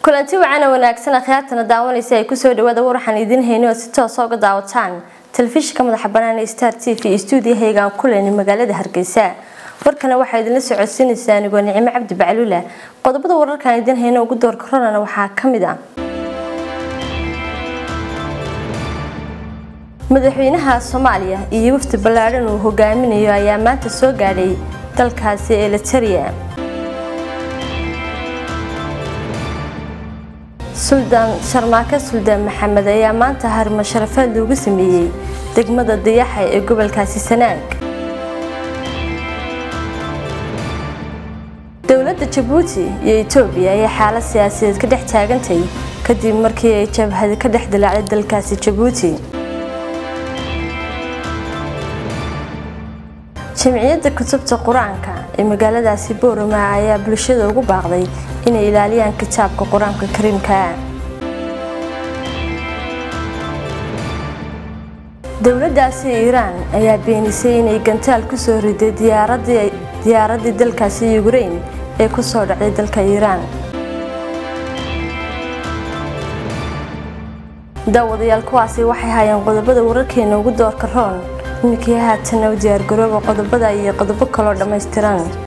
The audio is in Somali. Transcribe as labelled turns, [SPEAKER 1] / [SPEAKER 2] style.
[SPEAKER 1] kulanti wacana wanaagsan akhyaartana daawanaysa ay kusoo dhawaada war waxaan idiin hayno oo si toosa uga daawataan telefishinka madaxa banaan ee star t v stuudiyahaygaan kuleyni magaalada hargeysa warkana waxaa idinla socodsiinaysaa anigoo nicimo cabdi bacluula qodobada wararkaan idiin hayno ugu doorka ronana waxaa ka mid ah madaxweynaha soomaaliya iyo wafdi ballaadhan uu hogaaminayo ayaa maanta soo gaadhay dalkaasi eliteria suldaan sharmaake suldaan maxamed ayaa maanta harimo sharafeed loogu sameeyey degmada dayaxa ee gobolkaasi sanaag dowladda jabuuti iyo etoobiya ayay xaalad siyaasadeed ka dhex taagantay kadib markii ay jabhadi ka dhex dilaacday dalkaasi jabuuti jamciyadda kutubta qur-aanka ee magaaladaasi boorama ayaa bulshada ugu baaqday inay ilaaliyaan kitaabka qur-aanka kariimka dowladaasi iiraan ayaa beenisay inay gantaal kusoo riday diyaaradii dalkaasi yukrain ee kusoo dhacday dalka iiraan daawadayaal kuwaasi waxay hayeen qodobada wararkeena ugu doorka roon iminkii haatana u diyaargarooba qodobada iyo qodobo kaloo dhammaystiran